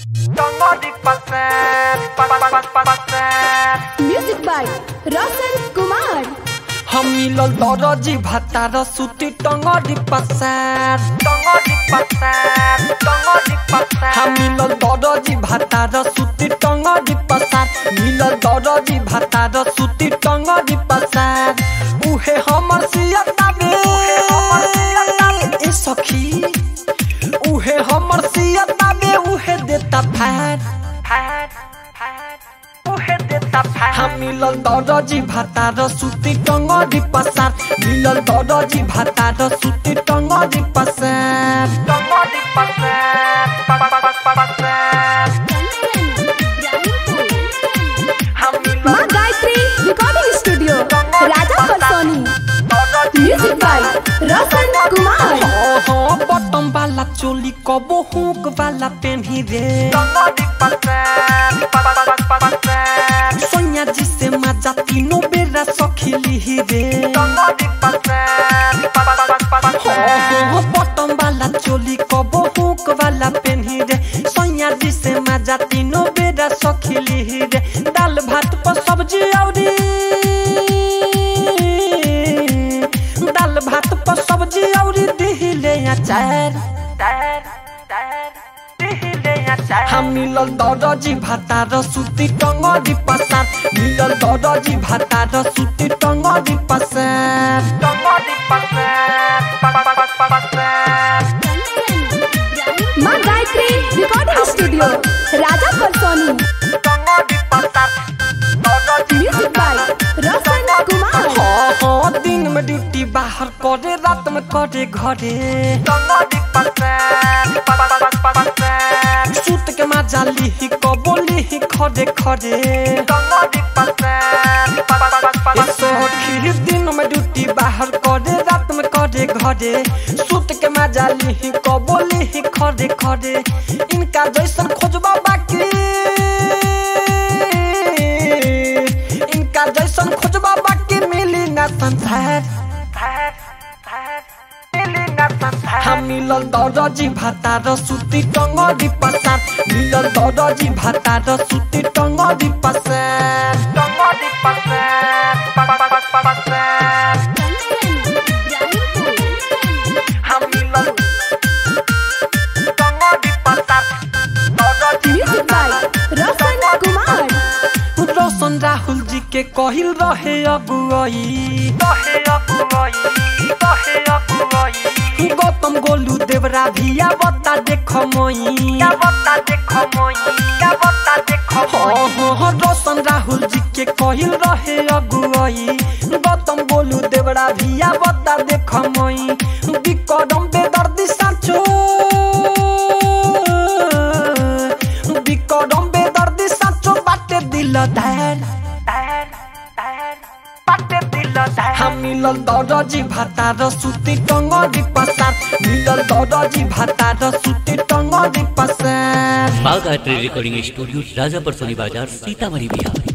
Music by Roshan Kumar. हम मिलल दरजी भातार सुती टंगरी पसार टंगरी पसार टंगरी पसार हम मिलल दरजी भातार सुती टंगरी पसार मिलल दरजी भातार सुती टंगरी पसार उहे हमर सियता बे ए सखी उहे हमर सियता बे उहे देता फार फार फार उहे देता फार हम मिलल दरजी भातार सुती टंगरी पसार मिलल दरजी भातार सुती टंगरी पसार टंगरी पसार हम माँ गायत्री रिकॉर्डिंग स्टूडियो राजा परसोनी म्यूजिक बाय रोशन कुमार हाँ बटन वाला चोली कबो हुक वाला पेन्ही रे सोनिया जी से मजा तीनों बेरा सखिली रे हाँ बटन वाला चोली कबो हुक वाला पेन्ही रे सोनिया जी से मजा तीनों बेरा सखिली रे दाल भात पर सब्जी औरी दाल भात पर सब्जी औरी दिहिले अचार हम मिलल दरजी भातार सुती टंगरी पसार मिलल दरजी भातार सुती टंगरी पसार टंगरी माँ गायत्री रिकॉर्डिंग स्टूडियो राजा परसोनी म्यूजिक बाय रोशन कुमार हाँ हाँ दिन में ड्यूटी बाहर करे रात में करे घरे सूत के मजा लिही कबो लिही खरे खरे ए सखी दिन में ड्यूटी बाहर करे रात में करे घरे सूत के मजा लिही कबो लिही खरे खरे इनका जैसन खोजबा बाकी इनका जैसन खोजबा बाकी मिली ना संसार हम मिलल दरजी भातार सुती टंगरी पसार मिलल दरजी भातार सुती टंगरी पसार टंगरी पसार हम मिलल टंगरी पसार म्यूजिक बाय रोशन कुमार रोशन राहुल जी के कहिल रहे अगुआई रहे अगुआई रहे अगुआई गौतम गोलू देवरा भिया बता देख मोई क्या बता देख मोई क्या बता देख मोई हाँ रोशन राहुल जी के कहिल रहे अगुआई गौतम गोलू देवरा भिया बता देख मोई बिकरम बेदर्दी साचो बिकरम बेदर्दी साचो बाटे दिल धैर हम मिलल दरजी भातार सुती टंगरी पसार मिलल दरजी भातार सुती टंगरी पसार बाघ आर्ट रिकॉर्डिंग स्टूडियो राजापर सोनी बाजार सीतामढ़ी बिहार